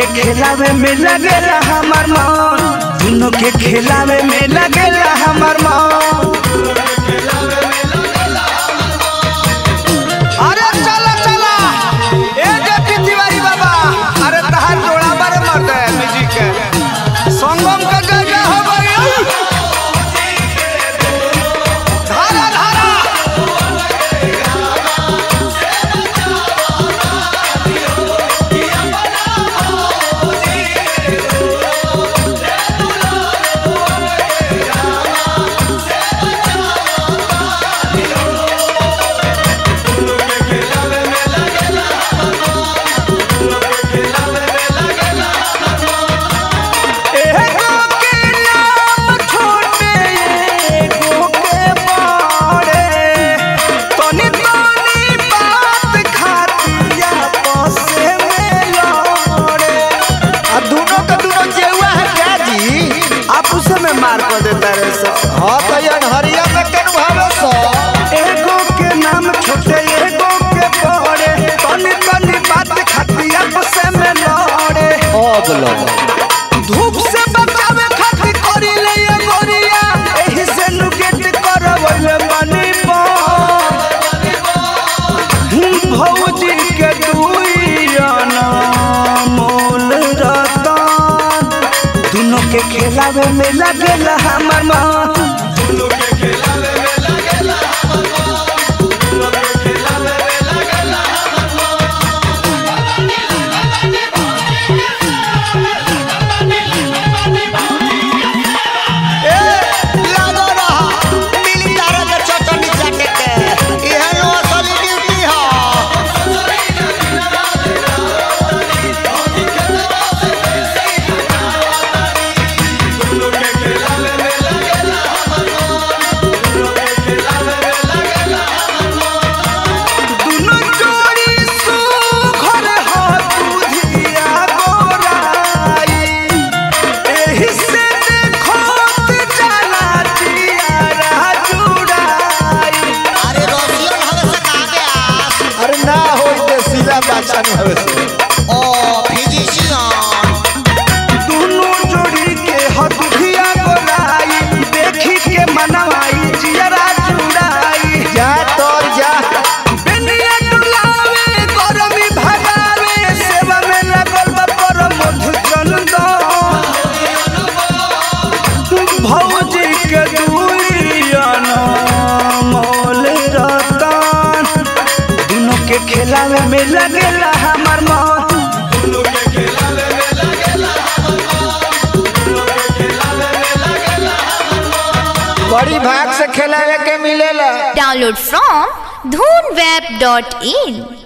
खेलावे में लगेला हमर मन दोनों के खेलावे में लगेला हमर मन अरे चला चला ए जेपी तिवारी बाबा अरे तहार जोड़ा बारे मर्द है म्यूजिक के संगम का जगह हो गई धारा धारा एगो के नाम छोटे एगो के बड़े तनी तनी बात खातिया पसे में लड़े आ दोनों का दोनों जेवा है क्या जी आप उसे में मार कर देता रे सब हाँ तो ये हरिया में कन भावे सो एगो के नाम छोटे एगो के बड़े तनी तनी बात खातिया पसे में लड़े ओ बोलो धूप से बचावे खातिर करी ले ये गोरिया एही से नुकेट करवले बनी बन भौजी के दुइयाना मोल रतन दोनों के खेलावे में लगेला हमर मन ए लागो रहा मिली तारा के चटनी चाटे के इहे नो असली ड्यूटी है दोनों जोड़ी सुघर हो दुधिया गोराई एही से देखोत जाला जियारा जुड़ाई अरे रसियन हवे से कहा के आस अरे ना होई ते सीला बादशाह नु हवे से ओ फिजिशियन दोनों जोड़ी के हो दुधिया गोराई देखी के मनवाई जियारा जुड़ाई जा तोर जा बेनिया डुलावे गरमी भगावे सेवा में लगल बा पर मधु चंदन भौजी के दुइयाना मोल रतन दोनों के खेलावे में लगेला हमर मन बड़ी भाग से खेलावे के मिलेला Download from dhoonweb.in